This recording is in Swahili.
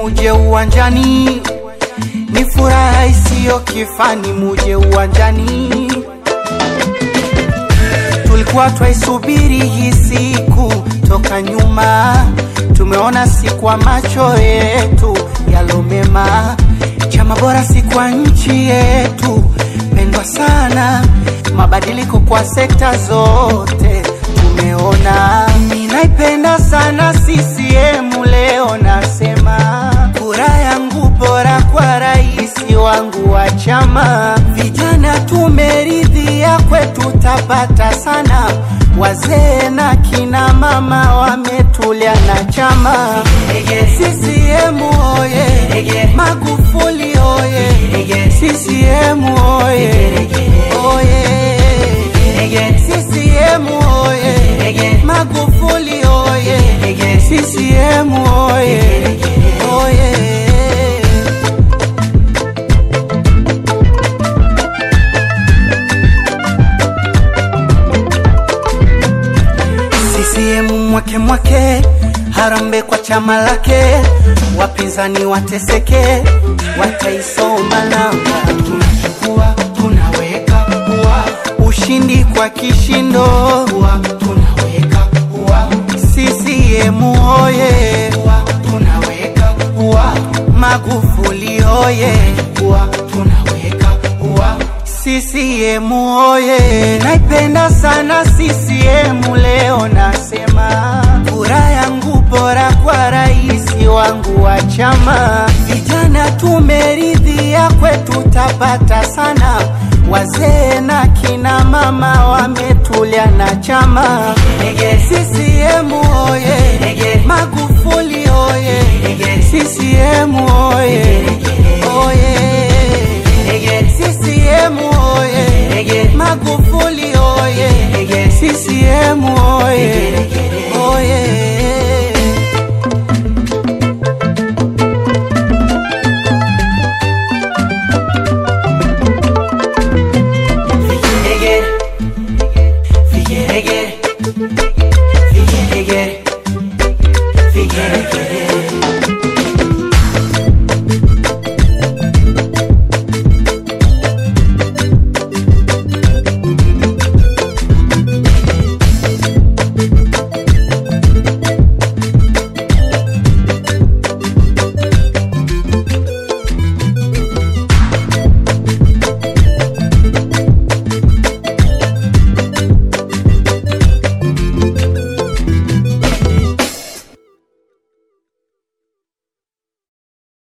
muje uwanjani, ni furaha isiyo kifani, muje uwanjani. Tulikuwa twaisubiri hii siku toka nyuma, tumeona si kwa macho yetu yalomema. Chama bora si kwa nchi yetu pendwa sana, mabadiliko kwa sekta zote tumeona. Ninaipenda sana CCM, leo nasema kura yangu bora kwa rais wangu wa chama. Vijana tumeridhia, kwetu tapata sana, wazee na kina mama wametulia na chama. CCM oye, Magufuli oye, CCM oye, oye, CCM oye, Magufuli oye, CCM oye, oye. CCM mwake mwake, harambe kwa chama lake, wapinzani wateseke, wataisoma namba, tunachukua tunaweka ua, ushindi kwa kishindo, ua, tunaweka ua, CCM oye, ua, tunaweka ua, Magufuli oye, ua, tunaweka ua CCM oye, naipenda sana CCM. Leo nasema kura yangu bora kwa rais wangu wa chama. Vijana tumeridhia, kwetu tapata sana, wazee na kina mama wametulia na chama. CCM oye, Magufuli oye, CCM oye, oye CCM oye, Magufuli oye, CCM oye, oye.